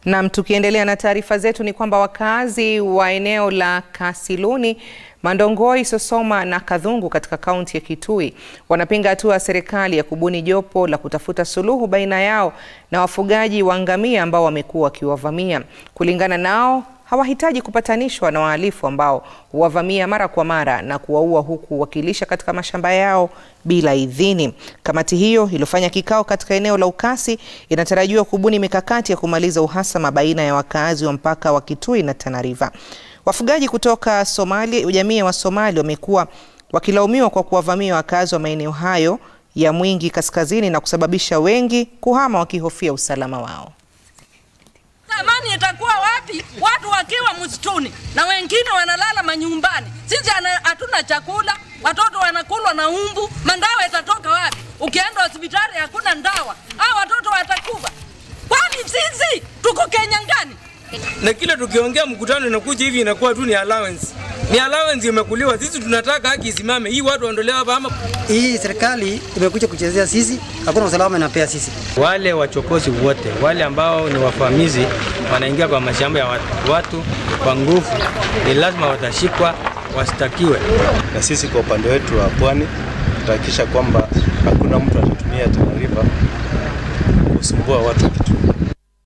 Nam, tukiendelea na taarifa zetu ni kwamba wakazi wa eneo la Kasiluni, Mandongoi, Sosoma na Kadhungu katika kaunti ya Kitui wanapinga hatua ya serikali ya kubuni jopo la kutafuta suluhu baina yao na wafugaji wa ngamia ambao wamekuwa wakiwavamia. Kulingana nao, hawahitaji kupatanishwa na wahalifu ambao huwavamia mara kwa mara na kuwaua huku wakilisha katika mashamba yao bila idhini. Kamati hiyo iliyofanya kikao katika eneo la Ukasi inatarajiwa kubuni mikakati ya kumaliza uhasama baina ya wakazi wa mpaka wa Kitui na Tana River. Wafugaji kutoka Somalia, jamii wa Somali wamekuwa wakilaumiwa kwa kuwavamia wakazi wa maeneo hayo ya Mwingi kaskazini na kusababisha wengi kuhama wakihofia usalama wao. Amani itakuwa wapi watu wakiwa msituni na wengine wanalala manyumbani? Sisi hatuna chakula, watoto wanakulwa na umbu. Mandawa itatoka wapi? Ukienda hospitali hakuna ndawa, hao watoto watakufa. Kwani sisi tuko Kenya ngani? na kile tukiongea mkutano inakuja hivi inakuwa tu ni allowance. Ni allowance imekuliwa. Sisi tunataka haki isimame. Hii watu waondolewe hapa ama Hii serikali imekuja kuchezea sisi, hakuna usalama inapea sisi. Wale wachokozi wote wale ambao ni wavamizi wanaingia kwa mashamba ya watu, watu kwa nguvu, ni lazima watashikwa, wastakiwe. Na sisi kwa upande wetu wa pwani tutahakikisha kwamba hakuna mtu atatumia Tana River kusumbua watu wa Kitui.